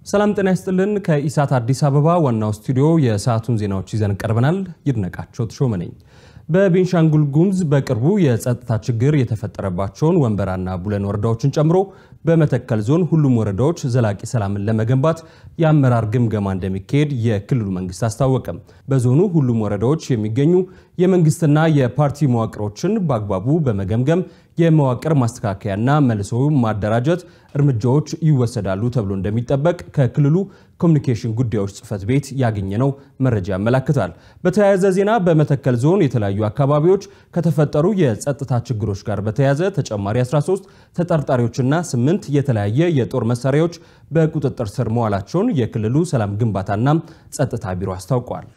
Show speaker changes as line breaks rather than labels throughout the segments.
ሰላም ጤና ይስጥልን። ከኢሳት አዲስ አበባ ዋናው ስቱዲዮ የሰዓቱን ዜናዎች ይዘን ቀርበናል። ይድነቃቸው ተሾመ ነኝ። በቤንሻንጉል ጉሙዝ በቅርቡ የጸጥታ ችግር የተፈጠረባቸውን ወንበራና ቡለን ወረዳዎችን ጨምሮ በመተከል ዞን ሁሉም ወረዳዎች ዘላቂ ሰላምን ለመገንባት የአመራር ግምገማ እንደሚካሄድ የክልሉ መንግስት አስታወቀ። በዞኑ ሁሉም ወረዳዎች የሚገኙ የመንግስትና የፓርቲ መዋቅሮችን በአግባቡ በመገምገም የመዋቅር ማስተካከያና መልሶ ማደራጀት እርምጃዎች ይወሰዳሉ ተብሎ እንደሚጠበቅ ከክልሉ ኮሚኒኬሽን ጉዳዮች ጽህፈት ቤት ያገኘነው መረጃ ያመላክታል። በተያያዘ ዜና በመተከል ዞን የተለያዩ አካባቢዎች ከተፈጠሩ የጸጥታ ችግሮች ጋር በተያያዘ ተጨማሪ 13 ተጠርጣሪዎችና 8 የተለያየ የጦር መሳሪያዎች በቁጥጥር ስር መዋላቸውን የክልሉ ሰላም ግንባታና ጸጥታ ቢሮ አስታውቋል።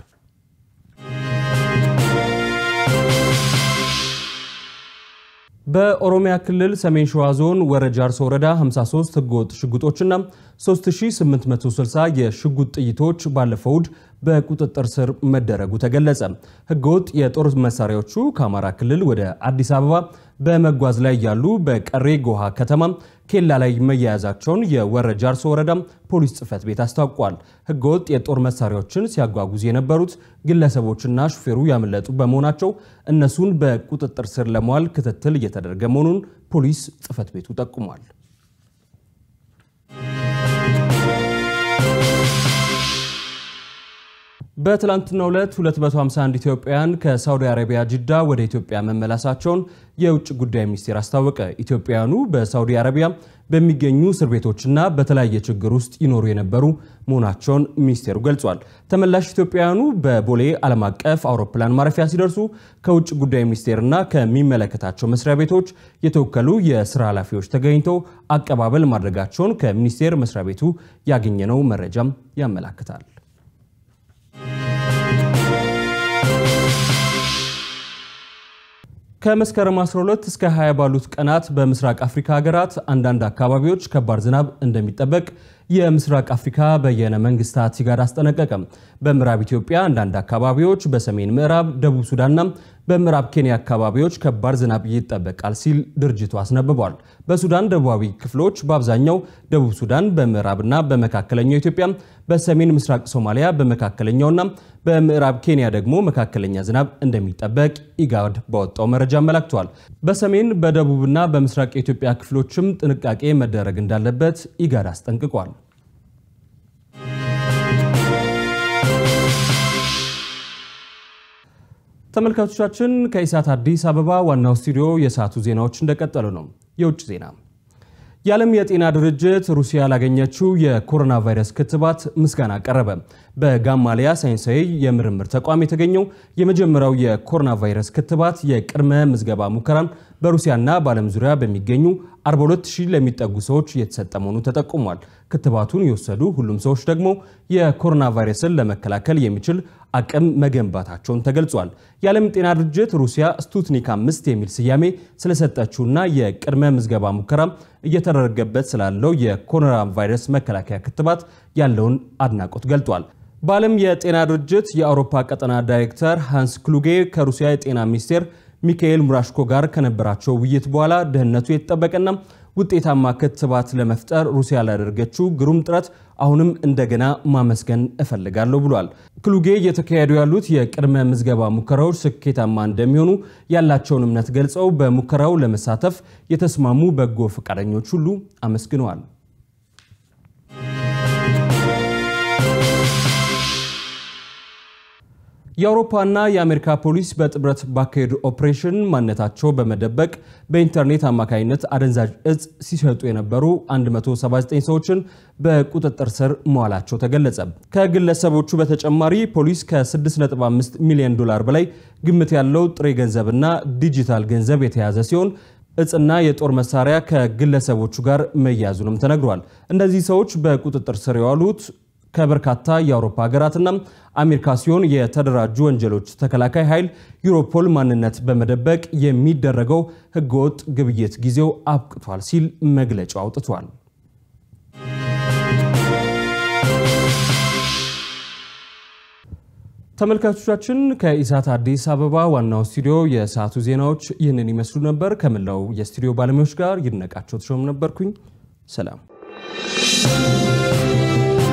በኦሮሚያ ክልል ሰሜን ሸዋ ዞን ወረጃ አርሶ ወረዳ 53 ህገወጥ ሽጉጦችና 3860 የሽጉጥ ጥይቶች ባለፈው እሁድ በቁጥጥር ስር መደረጉ ተገለጸ። ህገወጥ የጦር መሳሪያዎቹ ከአማራ ክልል ወደ አዲስ አበባ በመጓዝ ላይ ያሉ በቀሬ ጎሃ ከተማ ኬላ ላይ መያያዛቸውን የወረጃ አርሶ ወረዳ ፖሊስ ጽሕፈት ቤት አስታውቋል። ህገወጥ የጦር መሳሪያዎችን ሲያጓጉዝ የነበሩት ግለሰቦችና ሹፌሩ ያመለጡ በመሆናቸው እነሱን በቁጥጥር ስር ለመዋል ክትትል እየተደረገ መሆኑን ፖሊስ ጽሕፈት ቤቱ ጠቁሟል። በትላንትናው ዕለት 251 ኢትዮጵያውያን ከሳውዲ አረቢያ ጅዳ ወደ ኢትዮጵያ መመላሳቸውን የውጭ ጉዳይ ሚኒስቴር አስታወቀ። ኢትዮጵያውያኑ በሳውዲ አረቢያ በሚገኙ እስር ቤቶችና በተለያየ ችግር ውስጥ ይኖሩ የነበሩ መሆናቸውን ሚኒስቴሩ ገልጿል። ተመላሽ ኢትዮጵያውያኑ በቦሌ ዓለም አቀፍ አውሮፕላን ማረፊያ ሲደርሱ ከውጭ ጉዳይ ሚኒስቴርና ከሚመለከታቸው መስሪያ ቤቶች የተወከሉ የስራ ኃላፊዎች ተገኝተው አቀባበል ማድረጋቸውን ከሚኒስቴር መስሪያ ቤቱ ያገኘነው መረጃም ያመላክታል። ከመስከረም 12 እስከ 20 ባሉት ቀናት በምስራቅ አፍሪካ ሀገራት አንዳንድ አካባቢዎች ከባድ ዝናብ እንደሚጠበቅ የምስራቅ አፍሪካ በየነ መንግስታት ሲጋድ አስጠነቀቀ። በምዕራብ ኢትዮጵያ አንዳንድ አካባቢዎች፣ በሰሜን ምዕራብ ደቡብ ሱዳንና በምዕራብ ኬንያ አካባቢዎች ከባድ ዝናብ ይጠበቃል ሲል ድርጅቱ አስነብቧል። በሱዳን ደቡባዊ ክፍሎች በአብዛኛው ደቡብ ሱዳን፣ በምዕራብና በመካከለኛው ኢትዮጵያ፣ በሰሜን ምስራቅ ሶማሊያ፣ በመካከለኛውና በምዕራብ ኬንያ ደግሞ መካከለኛ ዝናብ እንደሚጠበቅ ኢጋድ ባወጣው መረጃ አመላክቷል። በሰሜን በደቡብና በምስራቅ የኢትዮጵያ ክፍሎችም ጥንቃቄ መደረግ እንዳለበት ኢጋድ አስጠንቅቋል። ተመልካቾቻችን ከኢሳት አዲስ አበባ ዋናው ስቱዲዮ የሰዓቱ ዜናዎች እንደቀጠሉ ነው። የውጭ ዜና የዓለም የጤና ድርጅት ሩሲያ ላገኘችው የኮሮና ቫይረስ ክትባት ምስጋና ቀረበ። በጋማሊያ ሳይንሳዊ የምርምር ተቋም የተገኘው የመጀመሪያው የኮሮና ቫይረስ ክትባት የቅድመ ምዝገባ ሙከራን በሩሲያና በዓለም ዙሪያ በሚገኙ 42000 ለሚጠጉ ሰዎች የተሰጠ መሆኑ ተጠቁሟል። ክትባቱን የወሰዱ ሁሉም ሰዎች ደግሞ የኮሮና ቫይረስን ለመከላከል የሚችል አቅም መገንባታቸውን ተገልጿል። የዓለም ጤና ድርጅት ሩሲያ ስቱትኒክ አምስት የሚል ስያሜ ስለሰጠችውና የቅድመ ምዝገባ ሙከራ እየተደረገበት ስላለው የኮሮና ቫይረስ መከላከያ ክትባት ያለውን አድናቆት ገልጧል። በዓለም የጤና ድርጅት የአውሮፓ ቀጠና ዳይሬክተር ሃንስ ክሉጌ ከሩሲያ የጤና ሚኒስቴር ሚካኤል ሙራሽኮ ጋር ከነበራቸው ውይይት በኋላ ደህንነቱ የተጠበቀና ውጤታማ ክትባት ለመፍጠር ሩሲያ ላደረገችው ግሩም ጥረት አሁንም እንደገና ማመስገን እፈልጋለሁ ብሏል። ክሉጌ እየተካሄዱ ያሉት የቅድመ ምዝገባ ሙከራዎች ስኬታማ እንደሚሆኑ ያላቸውን እምነት ገልጸው በሙከራው ለመሳተፍ የተስማሙ በጎ ፈቃደኞች ሁሉ አመስግነዋል። የአውሮፓና የአሜሪካ ፖሊስ በጥምረት ባካሄዱ ኦፕሬሽን ማንነታቸው በመደበቅ በኢንተርኔት አማካኝነት አደንዛዥ እጽ ሲሸጡ የነበሩ 179 ሰዎችን በቁጥጥር ስር መዋላቸው ተገለጸ። ከግለሰቦቹ በተጨማሪ ፖሊስ ከ6.5 ሚሊዮን ዶላር በላይ ግምት ያለው ጥሬ ገንዘብና ዲጂታል ገንዘብ የተያዘ ሲሆን እጽና የጦር መሳሪያ ከግለሰቦቹ ጋር መያዙንም ተነግሯል። እነዚህ ሰዎች በቁጥጥር ስር የዋሉት ከበርካታ የአውሮፓ ሀገራትና አሜሪካ ሲሆን የተደራጁ ወንጀሎች ተከላካይ ኃይል ዩሮፖል ማንነት በመደበቅ የሚደረገው ሕገወጥ ግብይት ጊዜው አብቅቷል ሲል መግለጫ አውጥቷል። ተመልካቾቻችን ከኢሳት አዲስ አበባ ዋናው ስቱዲዮ የሰዓቱ ዜናዎች ይህንን ይመስሉ ነበር። ከመላው የስቱዲዮ ባለሙያዎች ጋር ይድነቃቸው ተሾም ነበርኩኝ። ሰላም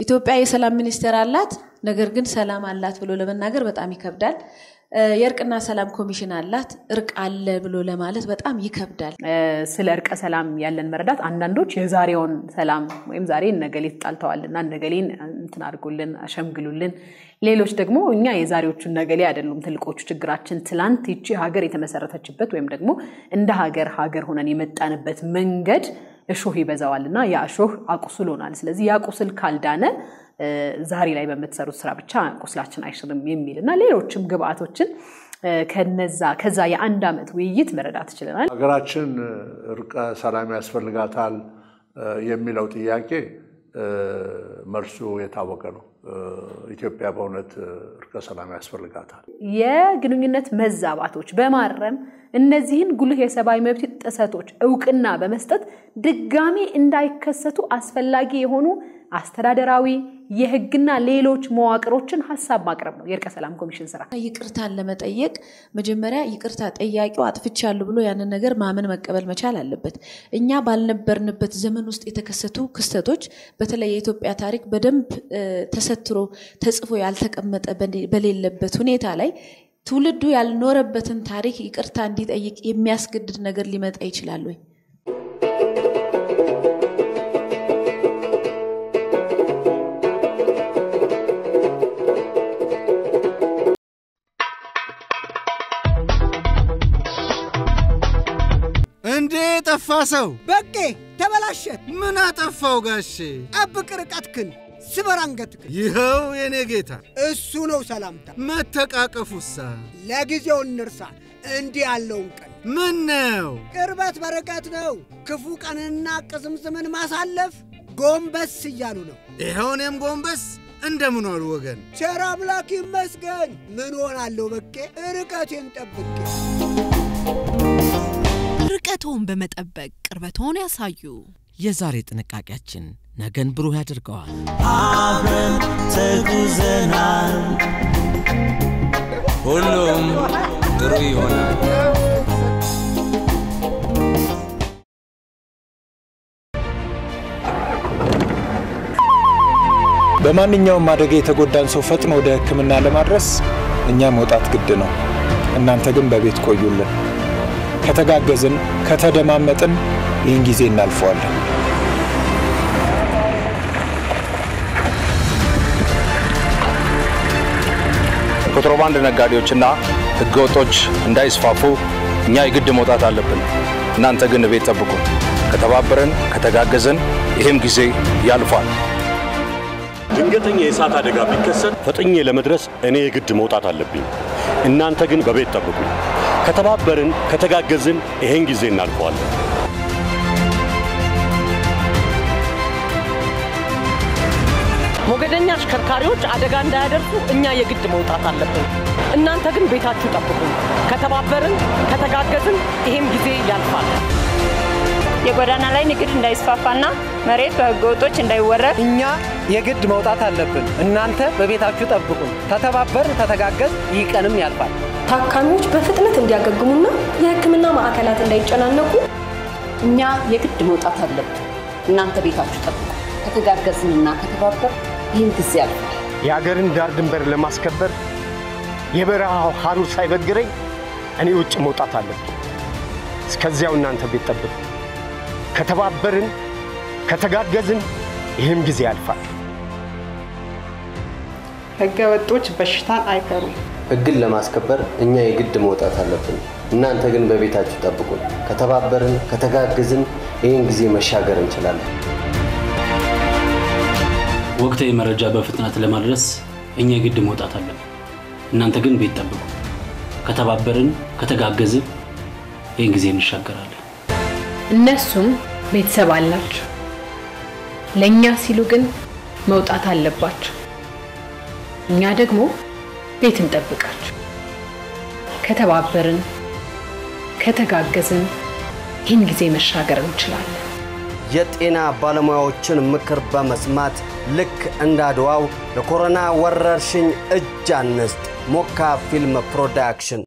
ኢትዮጵያ የሰላም ሚኒስቴር አላት፣ ነገር ግን ሰላም አላት ብሎ ለመናገር በጣም ይከብዳል። የእርቅና ሰላም ኮሚሽን አላት፣ እርቅ አለ ብሎ ለማለት በጣም ይከብዳል።
ስለ እርቀ ሰላም ያለን መረዳት አንዳንዶች የዛሬውን ሰላም ወይም ዛሬ እነገሌ ተጣልተዋልና እነገሌን እንትን አድርጎልን አሸምግሉልን፣ ሌሎች ደግሞ እኛ የዛሬዎቹ እነገሌ አይደሉም ትልቆቹ ችግራችን ትላንት ይቺ ሀገር የተመሰረተችበት ወይም ደግሞ እንደ ሀገር ሀገር ሆነን የመጣንበት መንገድ እሾህ ይበዛዋል እና ያ እሾህ አቁስሎናል። ስለዚህ ያ ቁስል ካልዳነ ዛሬ ላይ በምትሰሩት ስራ ብቻ ቁስላችን አይሽርም የሚል እና ሌሎችም ግብአቶችን ከነዛ ከዛ የአንድ ዓመት ውይይት መረዳት ችለናል።
ሀገራችን እርቀ ሰላም ያስፈልጋታል የሚለው ጥያቄ መልሱ የታወቀ ነው። ኢትዮጵያ በእውነት እርቀ ሰላም ያስፈልጋታል።
የግንኙነት መዛባቶች በማረም እነዚህን ጉልህ የሰብአዊ መብት ጥሰቶች እውቅና በመስጠት ድጋሚ እንዳይከሰቱ አስፈላጊ የሆኑ አስተዳደራዊ የህግና ሌሎች መዋቅሮችን ሀሳብ ማቅረብ ነው የእርቀ ሰላም ኮሚሽን ስራ።
ይቅርታን ለመጠየቅ መጀመሪያ ይቅርታ ጠያቂው አጥፍቻለሁ ብሎ ያንን ነገር ማመን መቀበል መቻል አለበት። እኛ ባልነበርንበት ዘመን ውስጥ የተከሰቱ ክስተቶች በተለይ የኢትዮጵያ ታሪክ በደንብ ተሰትሮ ተጽፎ ያልተቀመጠ በሌለበት ሁኔታ ላይ ትውልዱ ያልኖረበትን ታሪክ ይቅርታ እንዲጠይቅ የሚያስገድድ ነገር ሊመጣ ይችላል ወይ?
እንዴ ጠፋ ሰው
በቄ ተበላሸ።
ምን አጠፋው ጋሼ?
ጠብቅ ርቀትክን፣ ስበር አንገትክን።
ይኸው የኔ ጌታ
እሱ ነው ሰላምታ።
መተቃቀፉሳ
ለጊዜው እንርሳ እንዲህ ያለውን ቀን።
ምን ነው
ቅርበት በርቀት ነው። ክፉ ቀንና ቅዝምዝምን ማሳለፍ ጎንበስ እያሉ ነው።
ይኸው እኔም ጎንበስ እንደምን ዋሉ ወገን?
ቸር አምላክ ይመስገን። ምን ሆናለሁ በቄ ርቀቴን ጠብቄ
ርቀቶን በመጠበቅ ቅርበቶን ያሳዩ።
የዛሬ ጥንቃቄያችን ነገን ብሩህ ያደርገዋል።
አብረን ተጉዘናል፣ ሁሉም ጥሩ ይሆናል።
በማንኛውም አደጋ የተጎዳን ሰው ፈጥኖ ወደ ሕክምና ለማድረስ እኛ መውጣት ግድ ነው። እናንተ ግን በቤት ቆዩልን። ከተጋገዝን፣ ከተደማመጥን ይህን ጊዜ እናልፈዋለን።
ኮንትሮባንድ ነጋዴዎችና ህገወጦች እንዳይስፋፉ እኛ የግድ መውጣት አለብን። እናንተ ግን ቤት ጠብቁ። ከተባበረን፣ ከተጋገዘን ይህም ጊዜ ያልፋል።
ድንገተኛ የእሳት አደጋ ቢከሰት ፈጥኜ ለመድረስ እኔ የግድ መውጣት አለብኝ። እናንተ ግን በቤት ጠብቁኝ። ከተባበርን፣ ከተጋገዝን ይሄን ጊዜ እናልፈዋለን።
ሞገደኛ አሽከርካሪዎች አደጋ እንዳያደርሱ እኛ የግድ መውጣት አለብን። እናንተ ግን ቤታችሁ ጠብቁን። ከተባበርን፣ ከተጋገዝን ይሄም ጊዜ ያልፋል።
የጎዳና ላይ ንግድ እንዳይስፋፋና መሬት በህገወጦች እንዳይወረድ
እኛ የግድ መውጣት አለብን። እናንተ በቤታችሁ ጠብቁን። ከተባበርን፣ ከተጋገዝ ይህ ቀንም ያልፋል።
ታካሚዎች በፍጥነት እንዲያገግሙና የሕክምና ማዕከላት እንዳይጨናነቁ
እኛ የግድ መውጣት አለብን። እናንተ ቤታችሁ ጠብቁ። ከተጋገዝንና ከተባበር ይህን ጊዜ ያልፋል።
የአገርን ዳር ድንበር ለማስከበር የበረሃው ሐሩር ሳይበግረኝ እኔ ውጭ መውጣት አለብን። እስከዚያው እናንተ ቤት ጠብቁ። ከተባበርን፣ ከተጋገዝን ይህም ጊዜ ያልፋል።
ህገ ወጦች በሽታን አይፈሩም።
ህግን ለማስከበር እኛ የግድ መውጣት አለብን። እናንተ ግን በቤታችሁ ጠብቁን። ከተባበርን፣ ከተጋገዝን ይህን ጊዜ መሻገር እንችላለን።
ወቅታዊ መረጃ በፍጥነት ለማድረስ እኛ የግድ መውጣት አለብን። እናንተ ግን ቤት ጠብቁ። ከተባበርን፣ ከተጋገዝን ይህን ጊዜ እንሻገራለን።
እነሱም ቤተሰብ አላቸው። ለእኛ ሲሉ ግን መውጣት አለባቸው። እኛ ደግሞ ቤት እንጠብቃቸው። ከተባበርን፣ ከተጋገዝን ይህን ጊዜ መሻገር እንችላለን።
የጤና ባለሙያዎችን ምክር በመስማት ልክ እንደ አድዋው ለኮሮና ወረርሽኝ እጅ አንስት። ሞካ ፊልም ፕሮዳክሽን